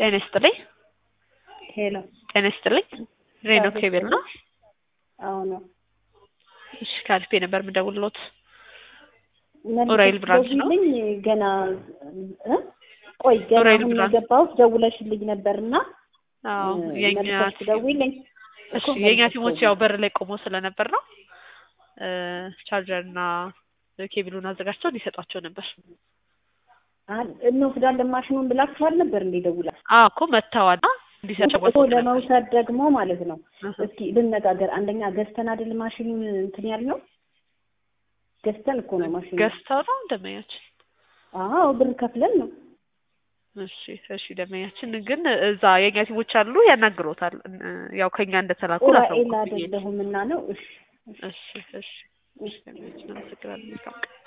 ጤና ይስጥልኝ። ሄሎ ጤና ይስጥልኝ። ሬኖ ኬብል ነው። አዎ ነው። እሺ ካልፌ ነበር የምደውልሎት። ኡራኤል ብራንች ነው። ደውይልኝ ገና እ ቆይ ገና ኡራኤል አሁን ብራንች። የገባሁት ደውለሽልኝ ነበርና አዎ የኛ መልሰሽ ደውይልኝ እሺ የኛ ቲሞች ያው በር ላይ ቆሞ ስለነበር ነው እ ቻርጀር እና ኬብሉን አዘጋጅተው እንዲሰጧቸው ነበር። አል- እንወስዳለን ማሽኑን ብላችኋል ነበር እንዴ ደውላ አዎ እኮ መጥተዋል እንዲሰጡ እኮ ለመውሰድ ደግሞ ማለት ነው እስኪ ልነጋገር አንደኛ ገዝተን አይደል ማሽኑን እንትን ያልነው ገዝተን እኮ ነው ማሽኑ ገዝተው ነው ደመኛችን። አዎ ብር ከፍለን ነው እሺ እሺ ደመኛችን ግን እዛ የኛ ቲሞች አሉ ያናግሮታል። እ ያው ከኛ እንደተላኩ ኡራኤል ላሳውቁ ብዬ ነው። አይደለሁም እና ነው እሺ እሺ እሺ እሺ ደመኛችን አመሰግናለሁ። መልካም ቀን